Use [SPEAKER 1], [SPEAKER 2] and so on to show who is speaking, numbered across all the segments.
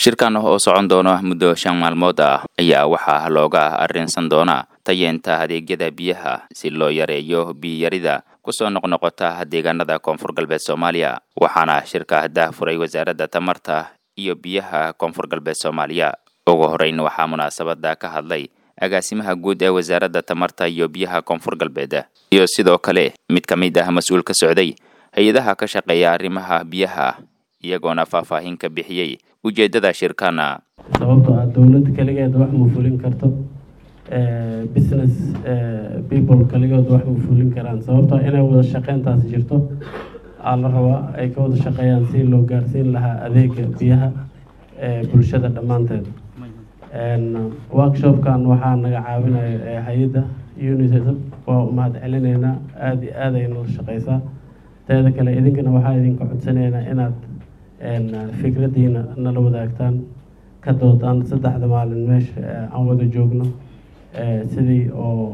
[SPEAKER 1] shirkan oo socon doona muddo shan maalmood ah ayaa waxaa looga arrinsan doonaa tayeenta adeegyada biyaha si loo yareeyo biyarida kusoo noqnoqota deegaanada koonfur galbeed soomaaliya waxaana shirka daahfuray wasaaradda tamarta iyo biyaha koonfur galbeed soomaaliya ugu horeyn waxaa munaasabada ka hadlay agaasimaha guud ee wasaaradda tamarta iyo biyaha koonfur galbeed iyo sidoo kale mid ka mid ah mas-uul ka socday hay-adaha ka shaqeeya arrimaha biyaha iyagoona faahfaahin ka bixiyey ujeeddada shirkana
[SPEAKER 2] sababtoo ah dowladda keligeed wax ma fulin karto business people keligood wax ma fulin karaan sababtoo inay wada shaqeyntaas jirto aa la rabaa ay ka wada shaqeeyaan si loo gaarsiin lahaa adeega biyaha bulshada dhammaanteed workshopkan waxaa naga caawinaya hay-adda unicef waa umahad celineynaa aada iyo aad ay nala shaqeysaa teeda kale idinkana waxaa idinka codsanaynaa inaad fikradiina nala wadaagtaan ka doodaan saddexda maalin meesha aan wada joogno sidii oo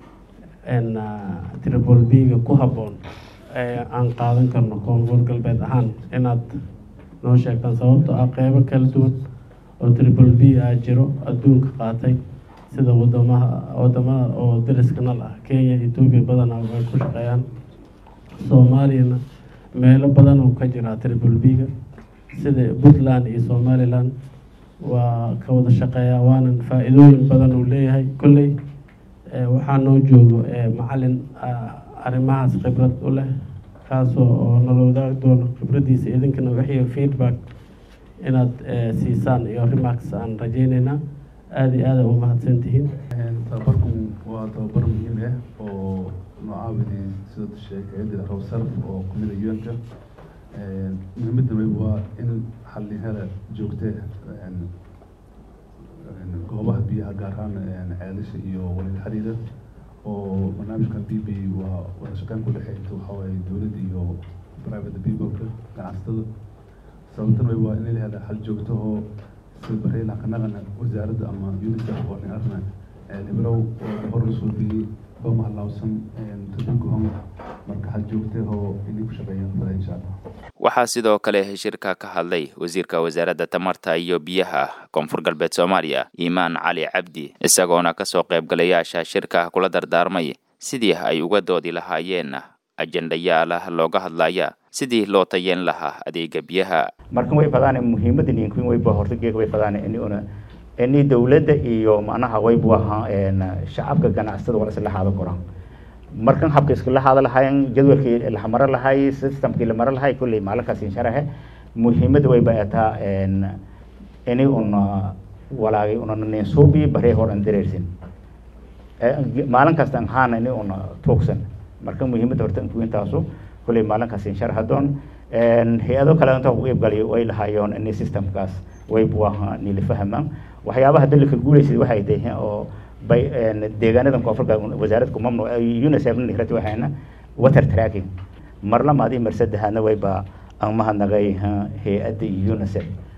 [SPEAKER 2] tribal b-ga ku habboon aan qaadan karno koonfur galbeed ahaan inaad noo sheegtaan sababtoo ah qeybo kala duwan oo tribal b ah jiro adduunka qaatay sida wadamaha wadamada oo dariska nal ah kenya etoobiya badanaa ay ku shaqeeyaan soomaaliyana meelo badan oo ka jiraa tribal b-ga sida puntland iyo somaliland waa ka wada shaqeeyaa waanan faa-iidooyin badan uu leeyahay kolley waxaa noo joogo macalin arrimahaas khibrad u leh kaasoo oo nala wadaagi doono khibraddiisa idinkana wixii feedback inaad siisaan iyo remarks aan rajeyneynaa aada iyo aada u mahadsan tihiin
[SPEAKER 3] tababarku waa tababar muhiim ah oo noocaawidi sida sheekayadii rawsarf oo kumida un-ka muhiimadda weyb waa in xalli hela joogte goobaha biyaha gaar ahaan ceelasha iyo walida xiriira oo barnaamijkan b b waa wada shaqeyn ku dhexeynta waxaa waaye dowladda iyo private peopleka ganacsatada sababtan wey waa in la hela xal joogto oo sida bareyla kanaqana wasaaradda ama unicef oo nin arna dhibrow oo hor usoo biyey bama halaawsan tadunka hom marka xal joogte oo inay ku shaqeeyaan fala insha allah
[SPEAKER 1] waxaa sidoo kale shirka ka hadlay wasiirka wasaaradda tamarta iyo biyaha koonfur galbeed soomaaliya iimaan cali cabdi isagoona kasoo qaybgalayaasha shirka kula dardaarmay sidii ay uga doodi lahaayeen ajendayaal looga hadlaya sidii loo tayeen lahaa adeega biyaha
[SPEAKER 4] markan way fadaan muhiimada ninkin wayba hortageega way fadaan ini una ini dowladda iyo macnaha waybu ahaa shacabka ganacsatada wala isla haado koraan markan habka iskala haada lahaayeen jadwalkii la maro lahay systemkii la maro lahay kulley maalinkaas insharahe muhiimada wayba ataa ini una walaagay una ninsuubi baree hor an dareersin maalin kasta an haana ini una tuugsan marka muhiimada horta intaasu kulley maalinkaas inshar hadoon hay-ado kale inta ku iibgaliyo way lahaayeen ini systemkaas waybu ahaa nila fahamaan waxyaabaha dalika guuleysay waxay tahay oo bay deegaanadan koonfurka wasaaradda kumamnu unicef nikrati waxayna water tracking mar lamaad iyo mar saddexaadna wayba aan mahadnaqay hay-adda unicef